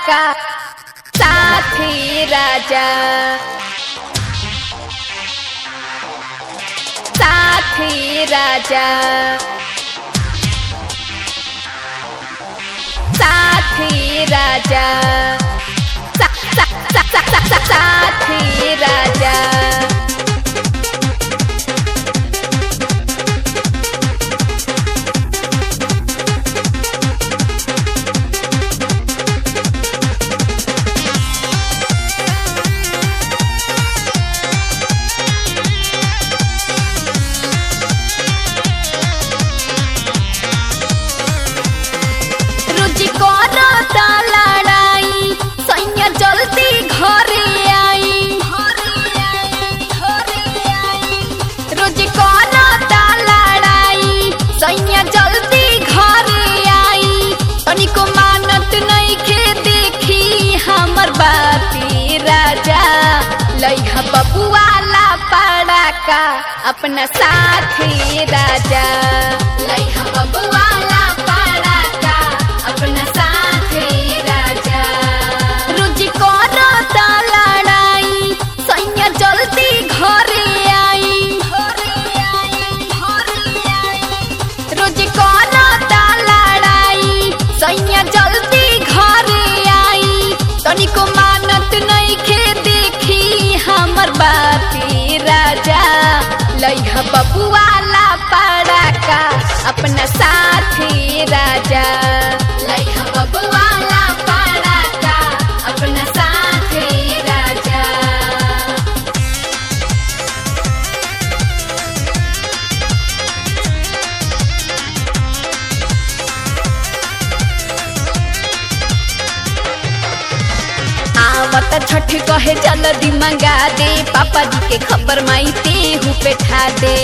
का साथी राजा साथी राजा साथी राजा सा, सा, सा, सा, सा, सा, साथी राजा रुचि करता लड़ाई सैया जल्दी घरे आई रुचि करता लड़ाई सैया जल्दी घरे आई तनिको मानत नहीं के देखी हमर बाती राजा लइहा बबुआला पाड़ा का अपना साथी राजा लइहा बबुआला पाड़ा का अपना साथी राजा रुचि करता लड़ाई सैया जल्दी घरे आई रुचि करता लड़ाई सैया जल्दी घरे आई तनिको मानत नहीं खे देखी हमर बाती राजा लइहा बबुआला पाड़ा का अपना साथी राजा लइहा बबुआला पाड़ा का अपना साथी राजा आवत छठ कहे जल्दी मंगा दे पापा जी के खबर माई ते हूँ बैठा दे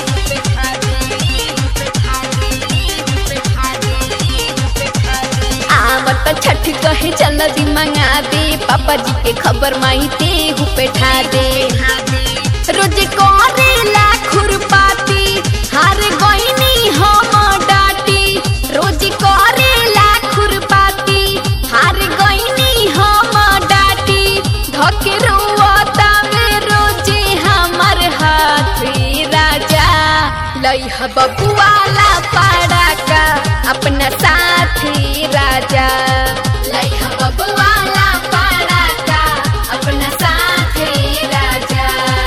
आवत छठ कहे जल्दी मंगा दे पापा जी के खबर माई ते हूँ बैठा दे रोज करेला खुरपाती हार गईनी हम डाटी रोज करेला खुरपाती हार गईनी हम डाटी धके रोता में रोजे हमर हाथ राजा लइहा बबुआला पाड़ा का अपना साथी राजा लइहा बबुआला पाड़ा का अपना साथी राजा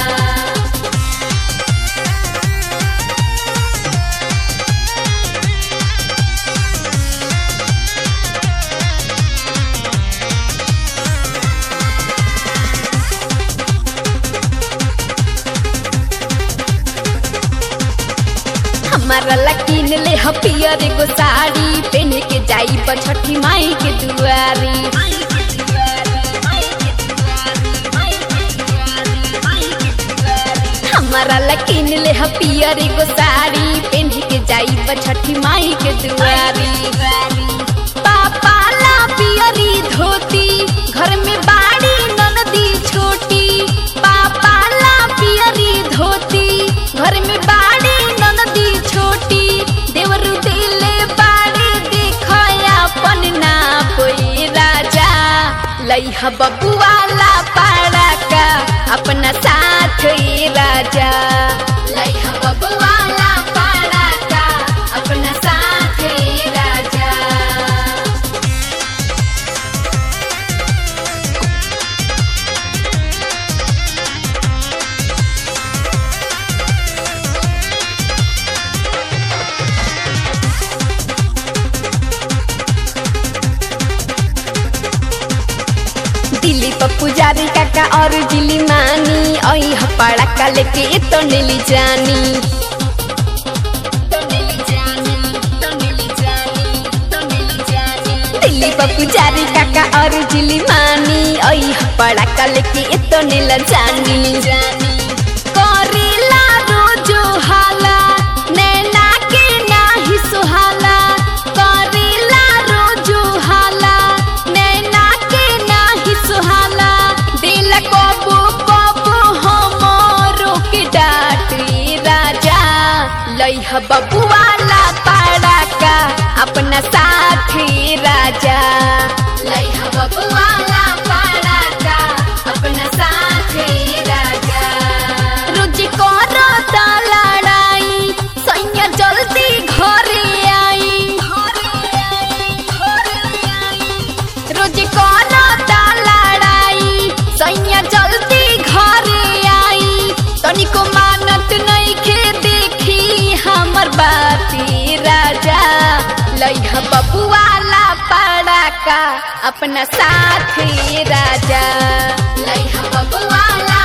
हमारा लकीन ले ह पियर एगो साड़ी पहन के जाई छठी माई के दुआरी हमारा लकीन ले ह पियर एगो साड़ी पहन के जाई छठी माई के दुआरी पापा ला पियरी धोती घर में बाड़ी ननदी छोटी पापा ला पियरी धोती घर में बाड़ी ननदी छोटी देवरु दिले बाड़ी दिखाया अपन ना कोई राजा लइहा बबुआला पाड़ा का अपना साथ राजा लइहा बबुआला पाड़ा का अपना साथ राजा दिली पप्पू जारी काका और जिली मानी ओई हपड़ा का लेके तो नीली जानी दिल्ली पप्पू जारी काका और जिली मानी ओई हपड़ा का लेके तो नीला जानी करेला रोजो हाला नैना के नाही सुहाला करेला रोजो हाला नैना के नाही सुहाला दिल कबो कबो हमरो के डाटी राजा लइहा बबुआला पाड़ा का अपना साथी राजा लइहा बबुआ अपना साथ ये राजा लइहा बबुआ ला